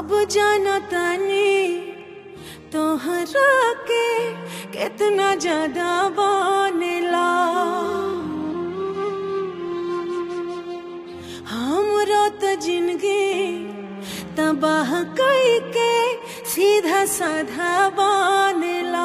सब जानतानी तोहरा के कितना ज्यादा बनेला हमरो तो जिंदगी तबाह कई के सीधा साधा बनेला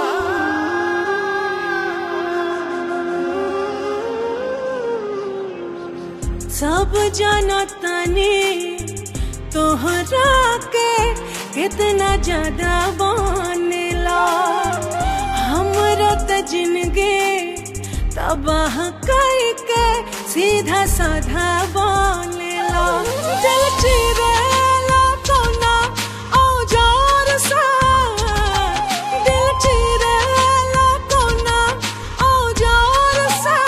सब जानतानी तोहरा के कितना ज्यादा बनेला हमरो तो जिंदगी तबाह कई के सीधा साधा बनेला दिल चिरेला कोना औजार सा दिल चिरेला कोना औजार सा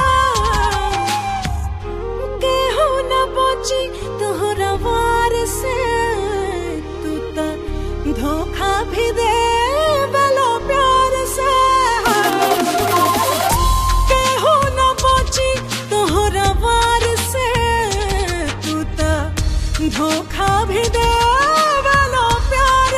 केहू न बची तोहरा वार से तू तो धोखा भी दे वाला प्यार से केहू न बची तोहरा वार से तू तो धोखा भी दे वाला प्यार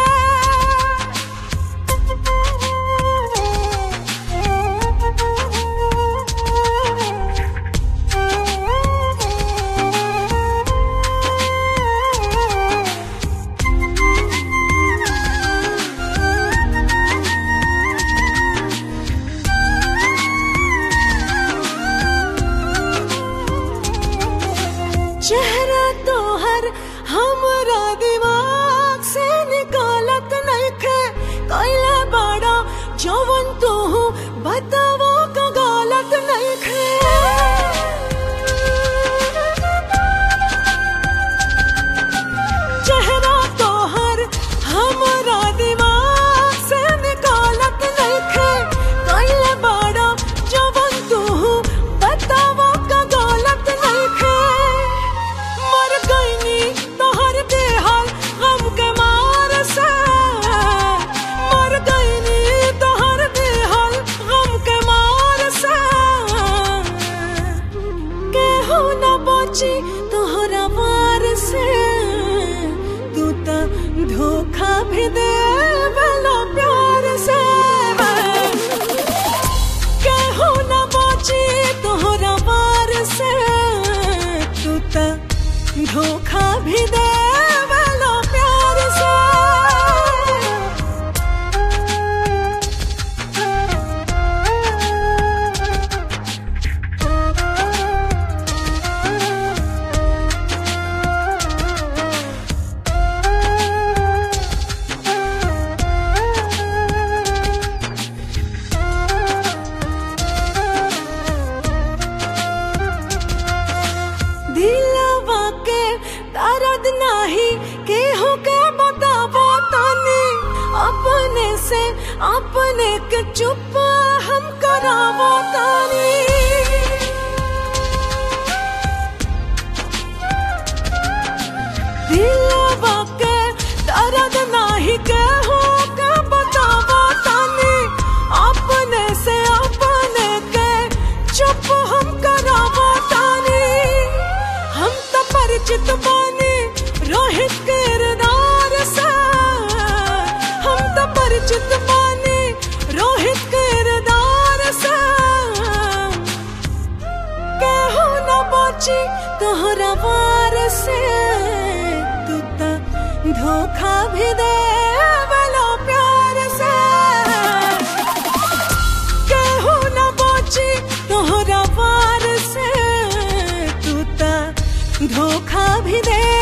चेहरा तोहर हमरा दिमाग से निकालत नइखे कइले बड़ा जवन तू बतावो का गलत नइखे चेहरा तोहर हमरा दिमाग से निकालत नइखे कइले बड़ा जवन तू बतावो का गलत नइखे मर गईनी तोहर देहल गम के मार से मर गईनी तोहर देहल गम के मार से केहू न बची तोहरा वार से तू तो धोखा भी दे वाला प्यार से केहू न बची तोहरा वार से तू तो धोखा भी दे वाला प्यार से दिलवा के दर्द नाही केहू के बतावो तानी अपने से अपने के चुप हम करावो तानी दिलवा के दर्द नाही केहू के बतावो तानी अपने से अपने के चुप हम करावो तानी हम तो परिचित बानी रोहित किरदार से हम तो परिचित बानी रोहित किरदार से केहू न बची तोहरा वार से तू तो धोखा भी दे वाला प्यार से केहू न बची तोहरा वार से तू तो धोखा भी दे